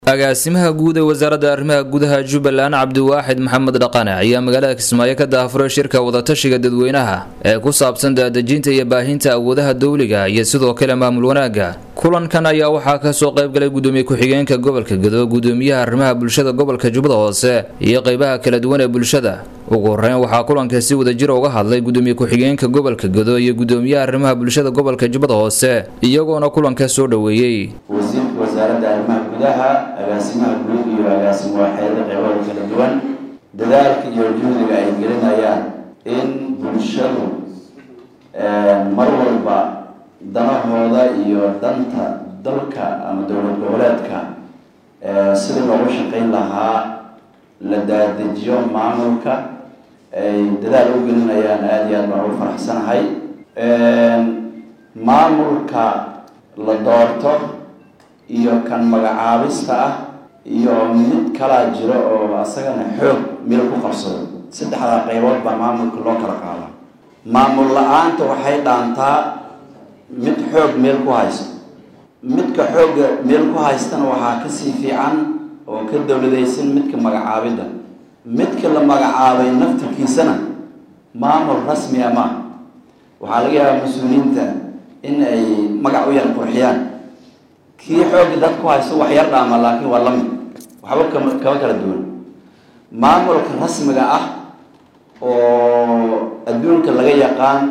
agaasimaha guud ee wasaaradda arrimaha gudaha jubbaland cabdiwaaxid maxamed dhaqane ayaa magaalada kismaayo ka daafuray shirka wadatashiga dadweynaha ee ku saabsan daadejinta iyo baahinta awoodaha dowliga iyo sidoo kale maamul wanaagga kulankan ayaa waxaa kasoo qaybgalay gudoomiye ku-xigeenka gobolka gedo gudoomiyaha arrimaha bulshada gobolka jubbada hoose iyo qeybaha kala duwan ee bulshada ugu horeyn waxaa kulanka si wadajira uga hadlay gudoomiye ku-xigeenka gobolka gedo iyo gudoomiyaha arrimaha bulshada gobolka jubbada hoose iyagoona kulanka soo dhoweeyey wasiirka wasaaradda arrimaha gudaha agaasimaha guud iyo agaasimo waaxyada qeybada kala duwan dadaalka iyo juhdiga ay gelinayaan in bulshadu mar walba danahooda iyo danta dalka ama dowlad goboleedka sidii loogu shaqayn lahaa la daadejiyo maamulka ay dadaal u gelinayaan aada iyo aad baan ugu faraxsanahay maamulka la doorto iyo kan magacaabista ah iyo mid kalaa jiro oo asagana xoog meel ku qabsado saddexdaa qaybood baa maamulka loo kala qaada maamul la-aanta waxay dhaantaa mid xoog meel ku haysto midka xoogga meel ku haystana waxaa kasii fiican oo ka dowladaysan midka magacaabidda midka la magacaabay naftirkiisana maamul rasmi a maaha waxaa laga yaabaa mas-uuliyiinta in ay magac u yar qurxiyaan kii xoogga dad ku haysto wax yar dhaama laakiin waa lamid waxba kama kama kala duwan maamulka rasmiga ah oo adduunka laga yaqaan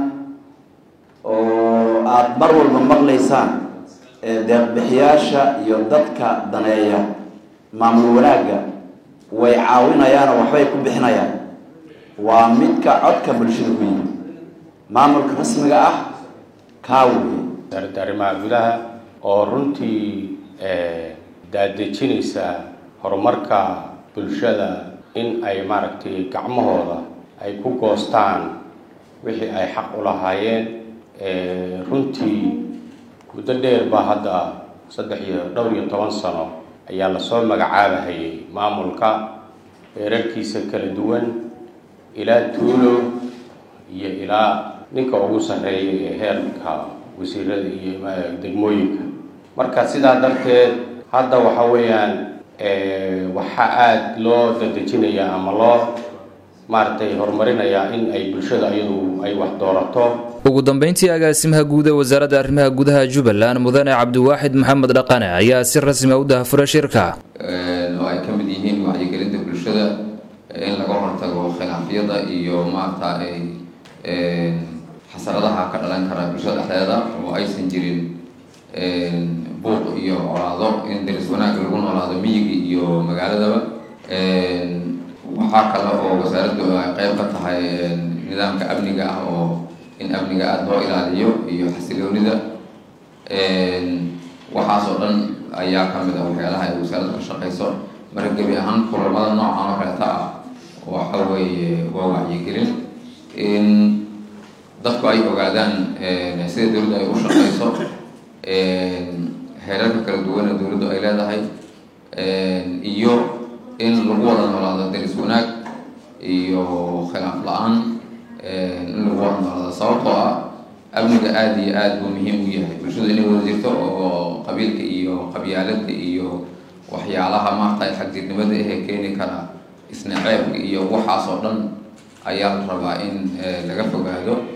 oo aada mar walba maqlaysaan deeqbixiyaasha iyo dadka daneeya maamul wanaagga way caawinayaanoo waxbay ku bixinayaan waa midka codka bulshada ku yimid maamulka rasmiga ah kaa weeye wasaaradda arrimaha gudaha oo runtii daadejinaysa horumarka bulshada in ay maaragtay gacmahooda ay ku goostaan wixii ay xaq u lahaayeen runtii muddo dheer baa hadda saddex iyo dhowr iyo toban sano ayaa lasoo magacaabahayay maamulka heerarkiisa kala duwan ilaa tuulo iyo ilaa ninka ugu sarreeya ee heerka wasiirada iyo degmooyinka marka sidaa darteed hadda waxa weeyaan waxaa aada loo dadejinayaa ama loo maaragtay horumarinayaa in ay bulshada iyadu ay wax doorato ugu dambeyntii agaasimaha guud ee wasaaradda arrimaha gudaha jubbaland mudane cabdiwaaxid maxamed dhaqane ayaa si rasmi a u daahfuray shirka oo ay ka mid yihiin wacyigelinta bulshada in laga hortago khilaafyada iyo maarata xasaradaha ka dhalan kara bulshada dhexdeeda oo aysan jirin buuq iyo colaado in daris wanaag lagu noolaado miyiga iyo magaaladaba waxaa kale oo wasaaraddu ay qeyb ka tahay nidaamka amniga ah oo in amniga aada loo ilaaliyo iyo xasiloonida waxaasoo dhan ayaa ka mid ah waxyaalaha ay wasaaraddu ka shaqeyso marka gebi ahaan kulamada noocan oo kaleeta ah waxa weeye waa wacyigelin in dadku ay ogaadaan sida dowladdu ay u shaqeyso heerarka kala duwana dowladdu ay leedahay iyo in lagu wada noolaado daris wanaag iyo khilaaf la-aan in lagu wada noolaado sababtoo ah amniga aada iyo aada buu muhiim u yahay bulshadu inay wada jirto oo qabiilka iyo qabyaalada iyo waxyaalaha maarta xagdirnimada ahee keeni kara isna ceebka iyo waxaas oo dhan ayaa la rabaa in laga fogaado